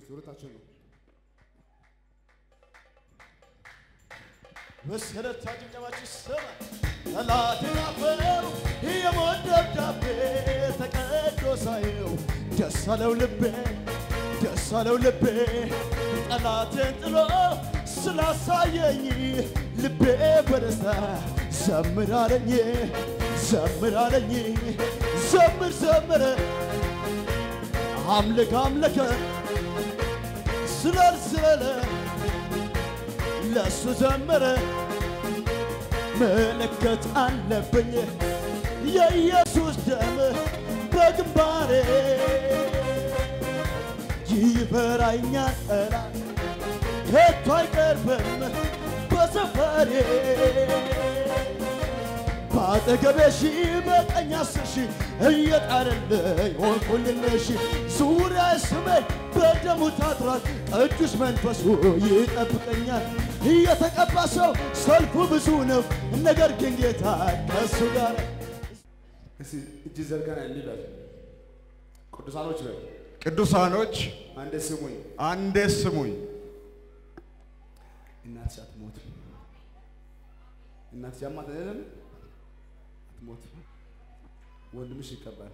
ዙረታቸው ነው። መሰረት ጭብጨባችሁ ይሰማል። ጠላት ናፈው የሞት ደብዳቤ ተቀዶ ሳየው ደስ አለው ልቤ ደስ አለው ልቤ ጠላቴን ጥሎ ስላሳየኝ ልቤ በደስታ ዘምር አለኝ ዘምር አለኝ ዘምር ዘምር አምልክ አምልከ ስለል ስለለ ለሱ ዘመረ ምልክት አለብኝ የኢየሱስ ደም በግንባሬ ይፈራኛል ጠላት ከቶ አይቀርብም በሰፈሬ በአጠገቤ ሺህ በቀኝ አስር ሺህ እየጣለልኝ ሆንኩልሽ ዙሪያ ስመኝ በደሙ ታጥሯል ቅዱስ መንፈሱ ይጠብቀኛል የተቀባ ሰው ሰልፉ ብዙ ነው ነገር ግን ጌታ ከእሱ ጋር እስቲ እጅ ዘርጋና እንበል። ቅዱሳኖች በል ቅዱሳኖች አንዴ ስሙኝ። አንዴ ስሙኝ። እናትሽ አትሞትም። እናትሽ ያማት አይደለም አትሞትም። ወንድምሽ ይቀባል።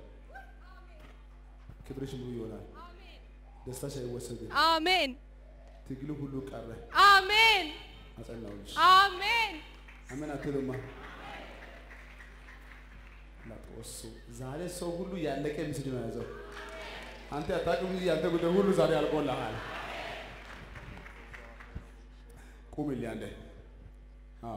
ክብርሽ ሙሉ ይሆናል። ደስታሽ አይወሰድም። አሜን ትግሉ ሁሉ ቀረ። አሜን አጸናውልሽ። አሜን አሜን አትሉማ? ላጦሱ ዛሬ ሰው ሁሉ ያለቀ ምስል ነው ያዘው። አንተ አታውቅም እንጂ ያንተ ጉዳይ ሁሉ ዛሬ አልቆልሃል። ቁምልኝ አንዴ። አዎ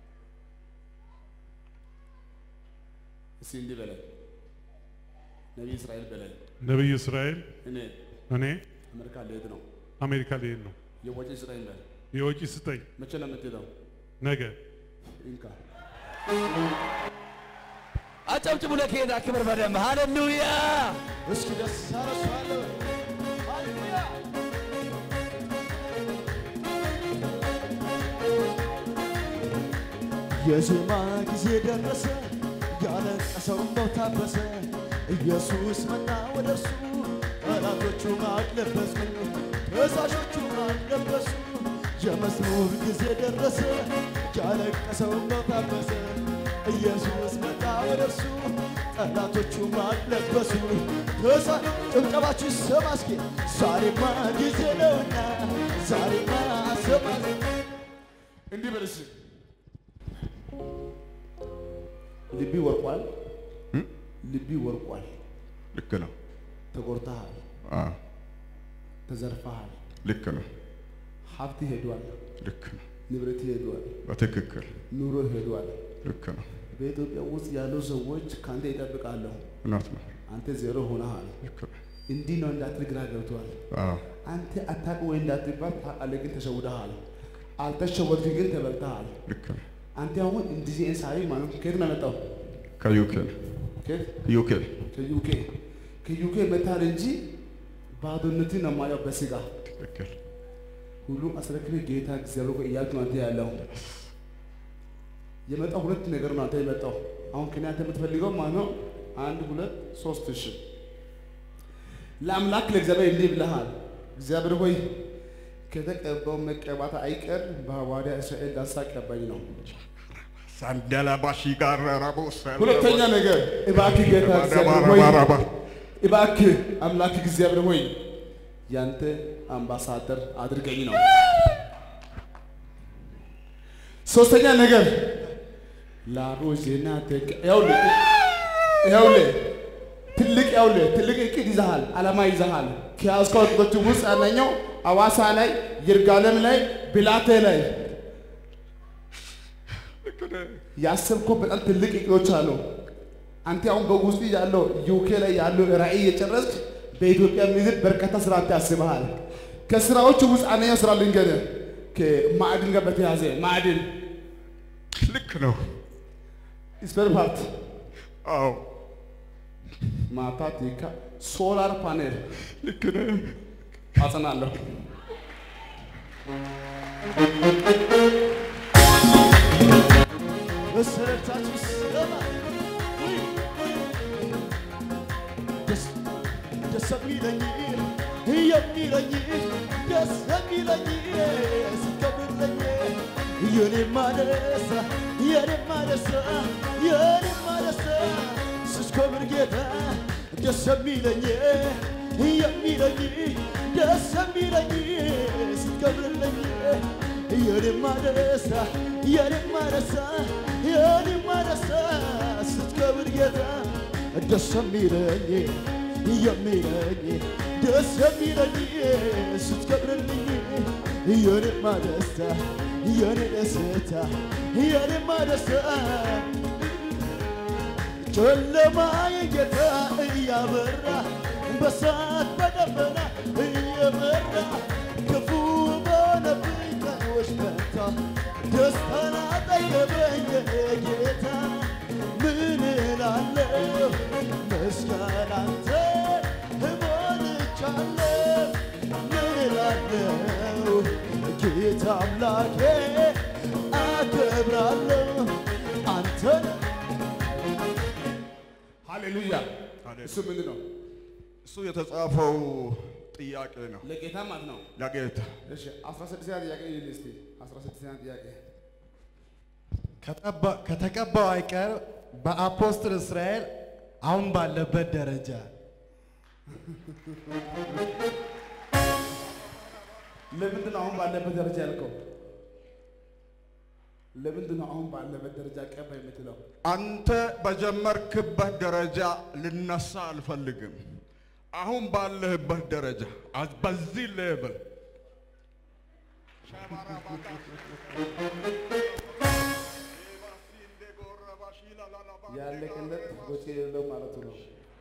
እስቲ እንዲህ በለኝ፣ ነቢይ እስራኤል በለኝ። ነቢይ እስራኤል እኔ እኔ አሜሪካ ልሄድ ነው። አሜሪካ ልሄድ ነው። የወጪ ስጠኝ በል። የወጪ ስጠኝ መቼ ነው የምትሄደው? ነገ። እንካ አጨብጭቡ ለጌታ ክብር በደንብ ሃሌሉያ። እስኪ ደስ አረሷለሁ ሃሌሉያ የዜማ ጊዜ ደረሰ ያለቀሰው ነው ታበሰ ኢየሱስ መጣ ወደ እርሱ ጠላቶቹ ማቅ ለበሱ ከሳሾቹ ማቅ ለበሱ የመዝሙር ጊዜ ደረሰ ያለቀሰው ነው ታበሰ ኢየሱስ መጣ ወደ እርሱ ጠላቶቹ ማቅ ለበሱ ከሳ ጭብጨባችሁ ይሰማ እስኪ ዛሬማ ጊዜ ነውና ዛሬማ ሰማ እንዲህ በል እስኪ ልቢ ወርቋል። ልቢ ወርቋል። ልክ ነው። ተጎድተሃል፣ አዎ፣ ተዘርፈሃል፣ ልክ ነው። ሀብት ሄዷል፣ ልክ ነው። ንብረት ሄዷል፣ በትክክል ኑሮ ሄዷል። ልክ ነው። በኢትዮጵያ ውስጥ ያሉ ሰዎች ከአንተ ይጠብቃለሁ። እውነት ነው። አንተ ዜሮ ሆነሃል። ልክ ነው። እንዲህ ነው እንዳትል ግራ ገብቷል። አዎ፣ አንተ አታውቅ ወይ እንዳትባል ታውቃለህ፣ ግን ተሸውደሃል። አልተሸወድክ ግን ተበልተሃል። ልክ ነው። አንተ አሁን እንደዚህ እንሳሪ ማለት ነው። ከየት ነው የመጣው? ከዩኬ ከየት? ዩኬ ከዩኬ ከዩኬ መታል እንጂ ባዶነትን ነው የማየው በስጋ ትክክል። ሁሉም አስረክቤ ጌታ እግዚአብሔር ሆይ እያልክ ነው አንተ ያለው። የመጣው ሁለት ነገር ነው አንተ የመጣው። አሁን ከኔ አንተ የምትፈልገው ማለት ነው አንድ ሁለት ሶስት እሺ። ለአምላክ ለእግዚአብሔር እንዲህ ብለሃል። እግዚአብሔር ሆይ ከተቀባው መቀባት አይቀር በሐዋርያ እስራኤል ዳሳ ቀባኝ ነው። ሳንደላባሺ ጋር ረቦ ሁለተኛ ነገር እባክህ ጌታ እግዚአብሔር ሆይ እባክህ አምላክ እግዚአብሔር ሆይ ያንተ አምባሳደር አድርገኝ ነው። ሶስተኛ ነገር ላሮዜና ተቀ ይኸውልህ ይኸውልህ ትልቅ ይኸውልህ ትልቅ እቅድ ይዘሃል፣ ዓላማ ይዘሃል። ከያዝከው እቅዶች ውስጥ አንደኛው አዋሳ ላይ፣ ይርጋለም ላይ፣ ብላቴ ላይ ያሰብከው በጣም ትልቅ እቅዶች አሉ። አንተ አሁን በውስጥ ያለው ዩኬ ላይ ያለው ራዕይ የጨረስክ በኢትዮጵያ ምድር በርካታ ስራ አንተ ያስበሃል። ከስራዎቹ ውስጥ አንደኛው ስራ ልንገርህ፣ ከማዕድን ጋር በተያያዘ ማዕድን ልክ ነው። ስፔር ፓርት አዎ፣ ማታ ቴካ ሶላር ፓኔል ልክ ነህ። አጸናለሁ። መሰረታችሁ ይሰማ ደስ ደስ የሚለኝ የሚለኝ ደስ የሚለኝ ሲከብርልኝ የኔማ ደስታ የኔማ ደስታ የኔማ ደስታ ስስከብር ጌታ ደስ የሚለኝ የሚለኝ ደስ የሚለኝ ስትከብርልኝ የኔማ ደስታ የኔማ ደስታ የኔማ ደስታ ስትከብር ጌታ ደስ የሚለኝ የሚለኝ ደስ የሚለኝ ስትከብርልኝ የኔማ ደስታ የኔ ደስታ የኔማ ደስታ ጨለማ የጌታ እያበራ በሳት በደመና እየመራ ክፉ በሆነብኝ ቀኖች ፈንታ ደስታን አጠገበኝ ጌታ ምን እላለሁ ምስጋና አንተ እሞልቻለሁ ምን እላለሁ ጌታ አምላኬ አከብራለሁ አንተን ሃሌሉያ። ሃሌሉያ። እሱ ምንድን ነው? እሱ የተጻፈው ጥያቄ ነው ለጌታ ማለት ነው። ለጌታ እሺ 16ኛ ጥያቄ ይል እስቲ 16ኛ ጥያቄ ከጠባ- ከተቀባው አይቀር በአፖስትል እስራኤል አሁን ባለበት ደረጃ ለምንድን ነው አሁን ባለበት ደረጃ ያልከው? ለምንድን ነው አሁን ባለበት ደረጃ ቀባ የምትለው? አንተ በጀመርክበት ደረጃ ልነሳ አልፈልግም። አሁን ባለህበት ደረጃ አዝ- በዚህ ሌብል ያለቀለት ወጪ የሌለው ማለቱ ነው።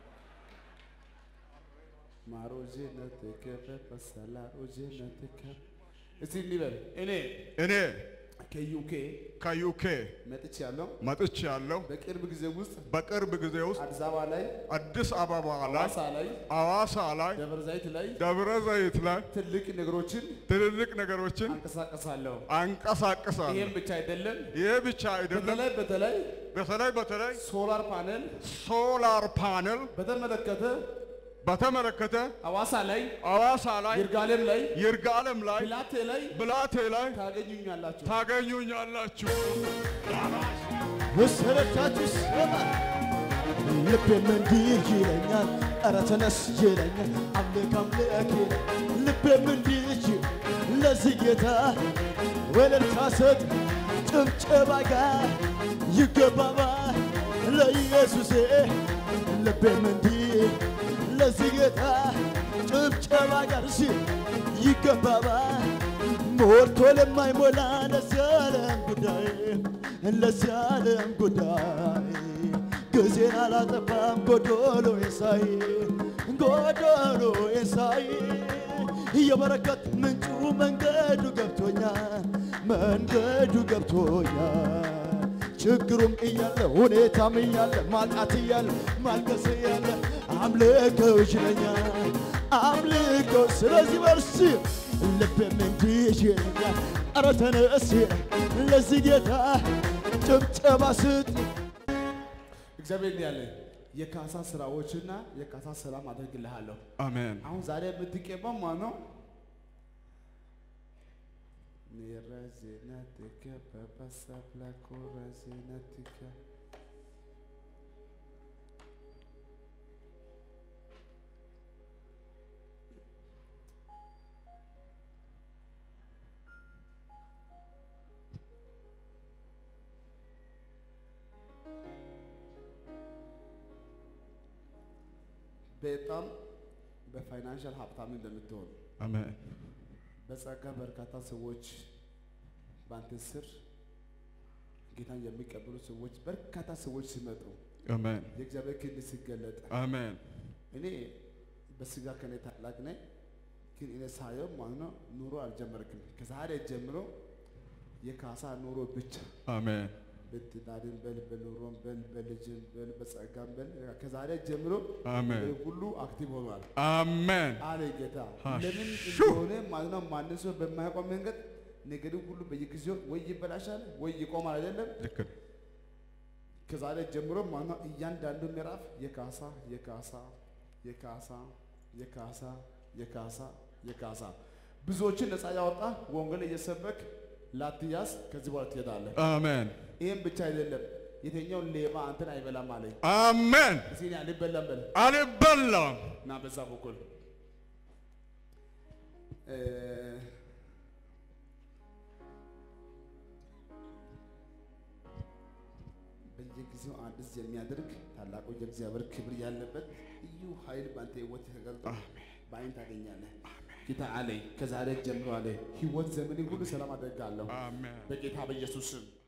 ማሮጄ ነትከፈ ፈሰላ ሮጄ ነትከ እስቲ እንበል እኔ እኔ ከዩኬ ከዩኬ መጥቻለሁ። መጥቻለሁ። በቅርብ ጊዜ ውስጥ በቅርብ ጊዜ ውስጥ አዲስ አበባ ላይ፣ አዲስ አበባ ላይ፣ ሐዋሳ ላይ፣ አዋሳ ላይ፣ ደብረ ዘይት ላይ ደብረ ዘይት ላይ ትልቅ ነገሮችን ትልልቅ ነገሮችን አንቀሳቀሳለሁ። አንቀሳቅሳለሁ። ይህም ብቻ አይደለም። ይህ ብቻ አይደለም። በተለይ በተለይ በተለይ በተለይ ሶላር ፓነል ሶላር ፓነል በተመለከተ በተመለከተ ሐዋሳ ላይ፣ አዋሳ ላይ፣ ይርጋለም ላይ፣ ይርጋለም ላይ፣ ፒላቴ ላይ ብላቴ ላይ ታገኙኛላችሁ። ታገኙኛላችሁ። መሰረታችሁ ስማ ልቤም እንዲህ ይለኛል፣ ኧረ ተነስ ይለኛል፣ አምልክ አምልክ ይላል። ልቤም እንዲህ ይል ለዚህ ጌታ ወለልታ ስጥ ጭብጨባ ጋር ይገባባል ለኢየሱሴ ልቤም እንዲህ ለዚህ ጌታ ጭብጨባ ጋር ሲ ይገባባል ሞልቶ ለማይሞላ ለዚህ ዓለም ጉዳይ ለዚህ ዓለም ጉዳይ ጊዜን አላጠፋም ጎዶሎ የሳይ ጎዶሎ የሳይ የበረከት ምንጩ መንገዱ ገብቶኛል መንገዱ ገብቶኛል ችግሩም እያለ ሁኔታም እያለ ማጣት እያለ ማልቀስ እያለ አምልከው ይችለኛል አምልከው ስለዚህ በርስ ልቤም እንዲህ ይለኛል ኧረ ተነስ ለዚህ ጌታ ጭብጨባ ስጥ እግዚአብሔር እንዲህ ያለ የካሳ ስራዎችና የካሳ ሰላም አደርግልሃለሁ። አሜን። አሁን ዛሬ የምትቀባው ማን ነው? ሚረዜነትከ በበሰብለኮ ረዜነትከ በጣም በፋይናንሻል ሀብታም እንደምትሆን አሜን። በጸጋ በርካታ ሰዎች በአንተ ስር ጌታን የሚቀበሉ ሰዎች በርካታ ሰዎች ሲመጡ አሜን። የእግዚአብሔር ክንድ ሲገለጥ አሜን። እኔ በስጋ ከኔ ታላቅ ነኝ፣ ግን እኔ ሳየው ማለት ነው ኑሮ አልጀመርክም። ከዛሬ ጀምሮ የካሳ ኑሮ ብቻ አሜን። በትዳርን በል በኑሮም በል በልጅን በል በጸጋም በል ከዛሬ ጀምሮ አሜን። ነገር ሁሉ አክቲቭ ሆኗል አሜን። አለ ጌታ። ሃሽ ለምን ሹ! እንደሆነ ማለት ነው ማንም ሰው በማያውቀው መንገድ ነገር ሁሉ በየጊዜው ወይ ይበላሻል ወይ ይቆማል አይደለም። ልክ ነው። ከዛሬ ጀምሮ ማለት ነው እያንዳንዱ ምዕራፍ የካሳ የካሳ የካሳ የካሳ የካሳ የካሳ ብዙዎችን ነፃ ያወጣ ወንጌል እየሰበክ ላትያዝ ከዚህ በኋላ ትሄዳለህ። አሜን ይህም ብቻ አይደለም። የተኛውን ሌባ አንተን አይበላም አለኝ። አሜን። እስኪ እኔ አልበላም በል አልበላም። እና በዛ በኩል እ፣ በየጊዜው አዲስ የሚያደርግ ታላቁ የእግዚአብሔር ክብር ያለበት ልዩ ኃይል በአንተ ህይወት ተገልጦ በአይን ታገኛለህ። ጌታ አለኝ ከዛሬ ጀምሮ አለ ህይወት ዘመኔ ሁሉ ሰላም አደርጋለሁ አሜን በጌታ በኢየሱስ ስም